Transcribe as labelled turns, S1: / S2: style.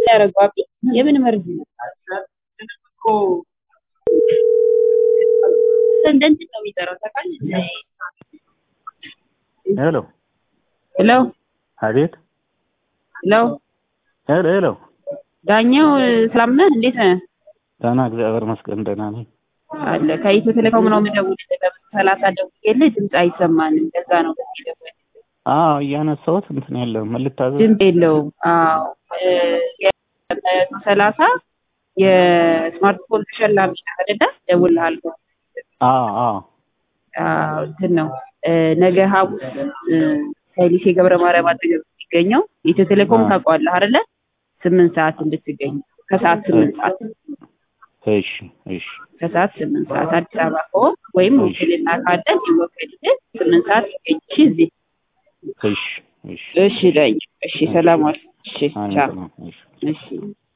S1: ያደረገው አቢ የምን መርዝ ነው? እንደንት ነው የሚጠራው ታውቃለህ?
S2: ሄሎ
S1: ሄሎ
S2: አቤት
S1: ሄሎ
S2: ሄሎ ሄሎ
S1: ዳኛው ሰላም ነህ? እንዴት ነህ?
S2: ደህና እግዚአብሔር ይመስገን ደህና ነኝ።
S1: አለ ከኢትዮ ቴሌኮም ነው የምደውልልህ። ሰላሳ ደውዬልህ ድምፅ አይሰማንም። ለዛ ነው በዚህ ደወል
S2: አዎ እያነሳሁት እንትን የለውም ምን ልታዘዝ?
S1: ድምፅ የለውም። አዎ ሰላሳ የስማርትፎን ተሸላሚ ነህ አይደለ? እደውልልሃለሁ።
S2: አዎ አዎ
S1: አዎ እንትን ነው ነገ ሐሙስ ከሊሴ ገብረ ማርያም አጠገብ የሚገኘው የኢትዮ ቴሌኮም
S2: አዎ።
S1: ታውቀዋለህ አይደለ? ስምንት ሰዓት እንድትገኝ ከሰዓት ስምንት ሰዓት
S2: እሺ እሺ
S1: ከሰዓት ስምንት ሰዓት አዲስ አበባ ከሆንክ ወይም ውክልና ካለ ይወከልልህ ስምንት ሰዓት ይገኝ። እሺ እዚህ
S2: እሺ እሺ
S1: እሺ ዳኝ እሺ ሰላም ዋል። እሺ
S2: አሜን
S1: ቻው
S2: ሰላም እሺ
S1: እሺ